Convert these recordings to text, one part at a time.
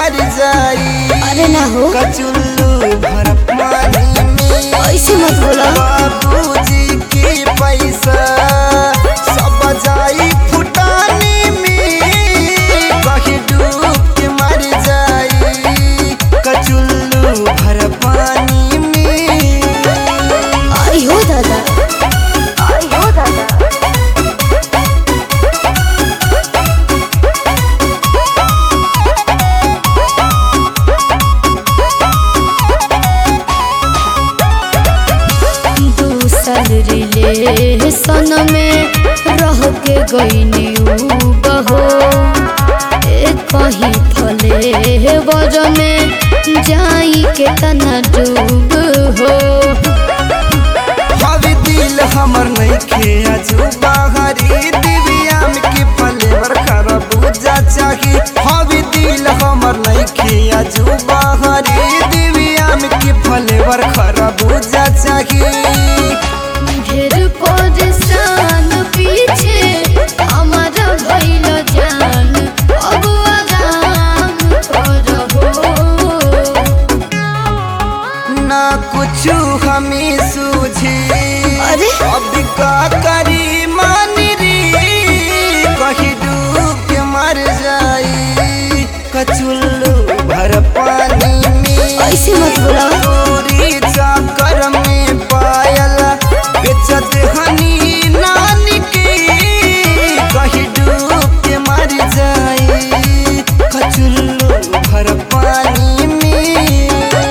मर जाई अरे ना हो कचुल्लू भर पानी में ऐसे मत बोला बाबूजी की पैसा सब जाई फुटानी में कहीं डूब के मर जाई कचुल्लू भर पानी में आई हो दादा आई हो दादा दूसर रिलेशन में रह के गईनी उ बहो ए कहीं फले बर में जाई के तना डूब हो हवे दिल हमर नहीं खेया जो बाहरी दिव्याम के फलेवर खरबूजा चाही हवे दिल हमर नहीं खेया जो बाहरी दिव्याम के फलेवर खरबूजा चाही ढेर परेशान पीछे हमारा भइल जान अब आराम करहो ना कुछ हमें सूझी अरे? अब का करी मानी रे कहीं डूब के मर जाई कचुल्लू भर पानी में ऐसे मत बोला चोरी चाकर में पायल बेचत हनी नानी के कहीं डूब के मर जाई कचुल्लू भर पानी में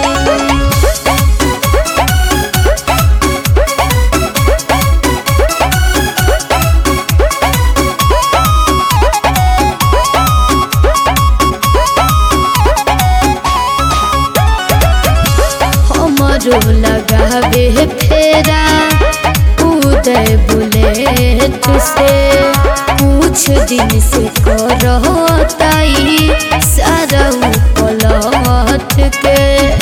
हमरो लगावे फेरा उदय बुलेट से कुछ दिन से करताई सारा पलट के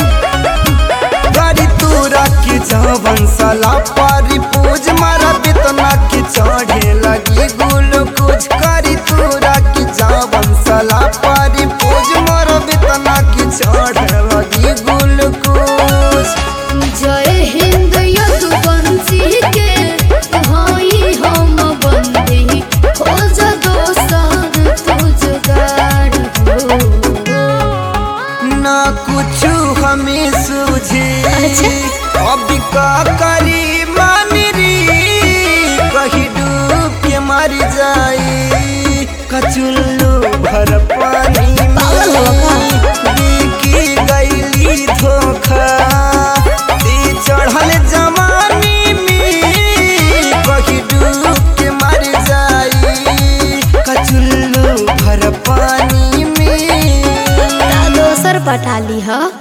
गाड़ी तूरा की जवन साला पारी पूज मारा बितना की चढ़े लगी ग्लूकोज करी तूरा की जवन साला पारी पूज मारा बितना की चढ़े लगी ग्लूकोज जय हिंद यदुवंशी के हई हम बंदी खोज दोसर तुझगार हो ना कुछ हमें सूझी अच्छा। अब का करी मानी री कहीं डूब के मर जाई कचुल्लू भर पानी में पागल हो का? देखी गईली धोखा दी चढ़ल जवानी में कहीं डूब के मर जाई कचुल्लू भर पानी में दोसर पटाली ह